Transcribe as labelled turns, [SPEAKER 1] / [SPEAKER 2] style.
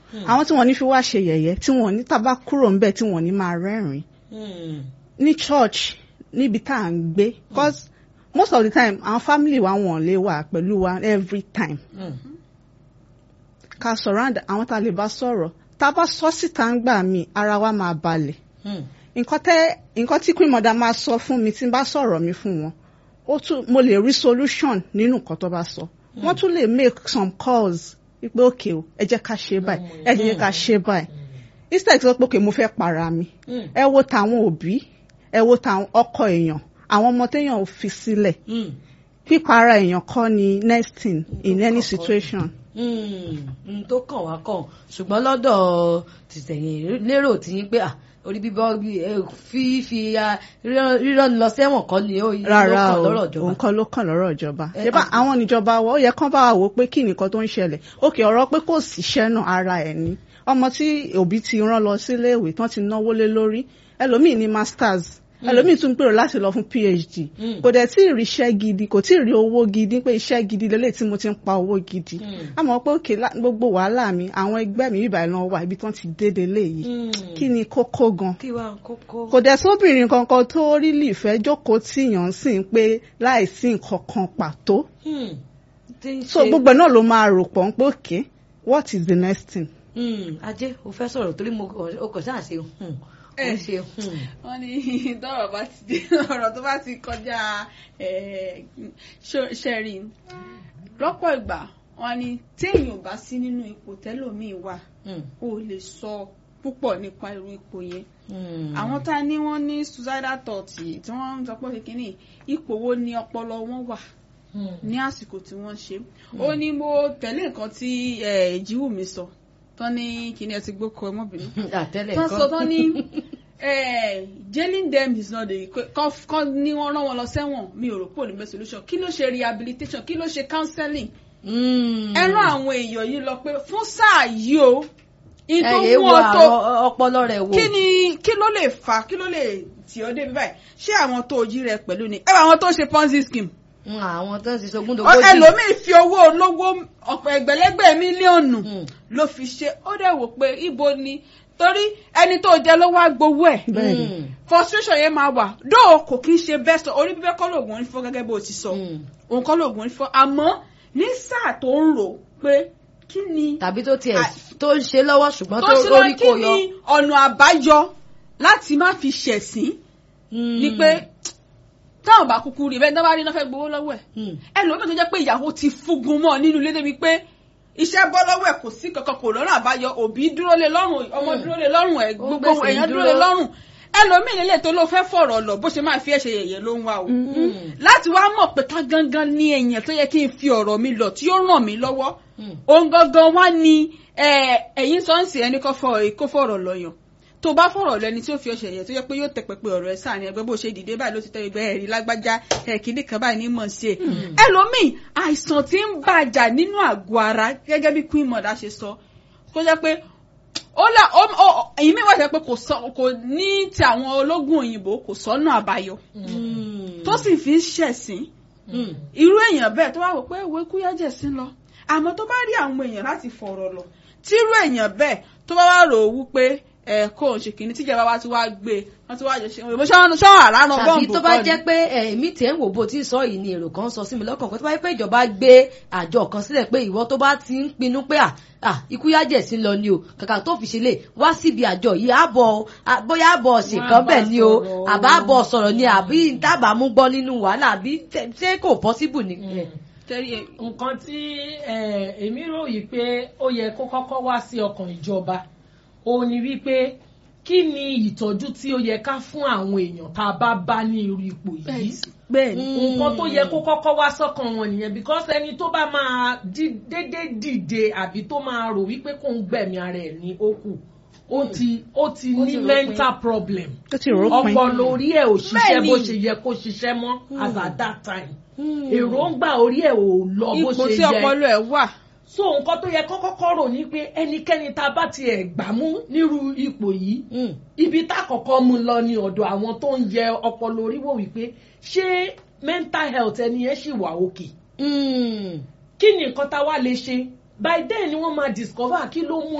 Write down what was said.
[SPEAKER 1] àwọn tí wọ́n ní fi wá ṣe yẹ̀yẹ́ tí wọ́n ní tábà kúrò ńbẹ̀ tí wọ́n ní máa rẹ́rìn ní church níbi tá à ń gbé cause most of the time àwọn family wa wọ́n lè wà pẹ̀lú wa every time ká surround àwọn tá a lè bá sọ̀rọ̀ tá a bá sọ síta ń gbà mí ara wa máa balẹ̀ nǹkan tẹ́ nǹkan tí queen mother máa sọ fún mi tí n bá sọ̀rọ̀ mi fún wọn ó tún mo lè rí solution nínú nǹkan tó bá sọ wọ́n tún lè make some calls wípé òkè o ẹ jẹ́ ká ṣe báyìí ẹ jẹ́ ká ṣe báyìí instead sọ pé òkè mo fẹ́ para mi ẹ wo tàwọn òbí ẹ wo tàwọn ọkọ èèyàn àwọn ọmọ téèyàn ò fi sílẹ̀ pípara èèyàn kọ́ ni next thing in any situation.
[SPEAKER 2] n tó kàn wá kàn ṣùgbọ́n lọ́dọ̀ tìtẹ̀yìn lérò tí yín pé orí bíbọ́ fífi rírọ́ ni lọ sẹ́wọ̀n kọ́ ni ó
[SPEAKER 1] rárá
[SPEAKER 2] kàn
[SPEAKER 1] o
[SPEAKER 2] lọ́rọ̀ ìjọba.
[SPEAKER 1] òun kọ́ ló kàn lọ́rọ̀ ìjọba ìjọba àwọn níjọba wa ó yẹ kán bá wa wò ó pé kí nìkan tó ń ṣẹlẹ̀ òkè ọ̀rọ̀ pé kò síṣẹ́ náà ara ẹ̀ ni ọmọ tí òbí ti rán lọ síléèwé tán ti náwó lé lórí ẹlòmíì ní masters ẹlòmíì tún gbèrò láti lọ fún phd kò dẹ̀ tí ì rí iṣẹ́ gidi kò tí ì rí owó gidi pé iṣẹ́ gidi lélẹ̀ tí mo ti ń pa owó gidi àmọ́ pé òkè gbogbo wàhálà mi àwọn ẹgbẹ́ mi bíbá ìlànà wà ibi tí wọ́n ti dédé léyìí kí ni kókó gan
[SPEAKER 2] kí wàá kókó.
[SPEAKER 1] kò dẹ̀ sóbìnrin kankan tó rí lìfẹ́ jókòó tíyàn sì ń pé láìsí nǹkan kan pàtó so gbogbo náà ló máa rò pọ̀ ń pé òkè what is the next thing.
[SPEAKER 2] ajé o fẹ́ sọ̀rọ̀ torí mo o kò sáà ṣe ó ṣe
[SPEAKER 3] wọ́n ní tọ́rọ̀ bá ti dé ọ̀rọ̀ tó bá ti kọjá ṣẹ́rí lọ́pọ̀ ìgbà wọ́n ní téèyàn bá sí nínú ipò tẹ́lòmíì wà ó lè sọ púpọ̀ nípa irú ipò yẹn àwọn tá a ní wọ́n ní suicidal thoughts tí wọ́n ń sọ pé kékeré ipò wo ni ọpọlọ wọn wà ní àsìkò tí wọ́n ṣe ó ní mo tẹ̀lé nǹkan tí ìjíwùmí sọ tán ní kíní ẹ ti gbókò ọmọbìnrin tán sọ tán ní jailing them is not the kọ́ ní wọ́n rán wọn lọ sẹ́wọ̀n mi ò rò pé òní best solution kí ló ṣe rehabilitation kí ló ṣe counseling ẹ rán àwọn èèyàn yìí lọ pé fún sáà yìí o
[SPEAKER 2] ẹ yé wo àwọn ọpọlọ rẹ wo
[SPEAKER 3] kí ni kí ló lè fà kí ló lè tì ọ́ débi báyìí ṣé àwọn tó jí rẹ pẹ̀lú ni ẹ bá àwọn tó ń ṣe ponzi scheme
[SPEAKER 2] àwọn tó ń ṣiṣẹ́ ogún dogójì.
[SPEAKER 3] ẹlòmíì fi owó olówó ọ̀pọ̀ ẹgbẹ̀lẹ́gbẹ̀ mílíọ̀nù ló fi ṣe ó dẹ̀ wò pé ibo ni torí ẹni tó jẹ ló wá gbowó ẹ̀ frustration yẹn máa wà dóò kò kí ń ṣe best orí bíbẹ́ kọ́ lóògùn orí fọ́ gẹ́gẹ́ bó ti sọ òun kọ́ lóògùn orí fọ́ àmọ́ ní sáà tó ń rò pé kí ni.
[SPEAKER 2] tàbí tó tiẹ̀ tó ń ṣe lọ́wọ́ ṣùgbọ́n tó
[SPEAKER 3] lórí
[SPEAKER 2] kò yọ.
[SPEAKER 3] kí ni ọ̀nà àbáyọ láti má fi ṣẹ̀sín ni pé táwọn bá kúkú rí bẹ́ẹ̀ dábàá rí náà fẹ́ gbowó lọ́wọ́ ẹ̀ ẹlòmíì tó jẹ́ pé ìyàwó ti fúngun mọ́ nínú ilé débi pé iṣẹ́ bọ́ lọ́wọ́ ẹ̀ kò sí kankan kò lọ́nà àbáyọ òbí dúró lé lọ́rùn ọmọ dúró lé lọ́rùn ẹ̀ gbogbo èèyàn dúró lé lọ́rùn ẹlòmíì nílé tó ló fẹ́ fọ̀rọ̀ lọ bó ṣe máa fi ẹ̀ṣẹ̀ yẹ̀yẹ̀ ló ń wá o láti wá mọ̀ pé ká gangan ní èèyàn tó yẹ kí n fi ọ̀rọ̀ mi lọ tí ó ràn mí lọ́wọ́ òun gangan wá ní ẹ̀yìn sọ́ọ̀sì ẹni kó fọ̀rọ̀ lọ́yàn tó bá fọ̀rọ̀ lẹ́ni tí ó fi ọṣẹ yẹ tó yẹ pé yóò tẹ pẹpẹ ọ̀rọ̀ ẹ sáà ní ẹgbẹ́ bó ṣe dìde báyìí ló ti tẹ ẹgbẹ́ ẹ̀rí lágbájá ẹ̀kíní kan báyìí ní mọ̀ ṣe. ẹlòmíì àìsàn tí ń bàjà nínú àgọ́ ara gẹ́gẹ́ bí queen mother ṣe sọ tó jẹ́ pé ó là èyí mi wà jẹ́ pé kò ní ti àwọn ológun òyìnbó kò sọ́nà àbáyọ tó sì fi ń ṣẹ̀sín irú èèyàn bẹ́ẹ̀ tó wá wò pé ìwé kúyẹ́jẹ̀ sí lọ àmọ́ tó bá rí àwọn èèyàn láti fọ̀rọ̀ lọ tírú èèyàn bẹ́ẹ̀ tó bá wá rò ó wípé ẹ kó o ṣe kìíní tíjọba wa ti wá gbé wọn ti wá jọ ṣe ìbò ṣọ́n àrárán bọ́ǹbù
[SPEAKER 2] tàbí tó bá jẹ́ pé èmi tiẹ̀ ń wò bó ti sọ yìí ni èrò kan sọ sí mi lọ́kàn pé tó bá jẹ́ pé ìjọba gbé àjọ kan sílẹ̀ pé ìwọ tó bá ti ń pinnu pé ikú yájẹ̀ sí lọ ni o kàkà tó fi ṣe lè wá síbi àjọ yìí àbọ̀ bóyá àbọ̀ ṣèkan bẹ̀ ni o àbá àbọ̀ sọ̀rọ̀ ni àbí dábàá mú gbọ́ nínú wàhálà àbí ṣé kò possible ni.
[SPEAKER 4] nǹkan tí èmi rò yìí pé ó yẹ kó kọ́kọ́ wá sí ọkàn ìjọba ó ní wípé kí ni ìtọ́jú tí ó yẹ ká fún àwọn èèyàn tá a bá bá ní irú ipò yìí nǹkan tó yẹ kó kọ́kọ́ wá sọ́kàn wọn nìyẹn because ẹni tó bá máa dédé dìde àbí tó máa rò wípé kó ń gbẹ̀mí ara ẹ̀ ní ó kù ó ti ó ti ní mental problem ọpọlọ orí ẹ̀ ò ṣiṣẹ́ bó ṣe yẹ kó ṣiṣẹ́ mọ́ as at that time èròǹgbà orí ẹ̀ ò lọ bó ṣe yẹ
[SPEAKER 3] ipò tí ọpọlọ ẹ̀ wà
[SPEAKER 4] so nǹkan tó yẹ kọ́kọ́kọ́ rò ní pé ẹnikẹ́ni tá a bá tiẹ̀ gbà mú nírú ipò yìí ibi tá a kọ́kọ́ mú lọ ní ọ̀dọ̀ àwọn tó ń yẹ ọpọlọ orí wò wípé ṣé mental health ẹni yẹn ṣì wà òkè. kí ni nǹkan tá a wá lè ṣe by then ni wọ́n máa discover kí ló mú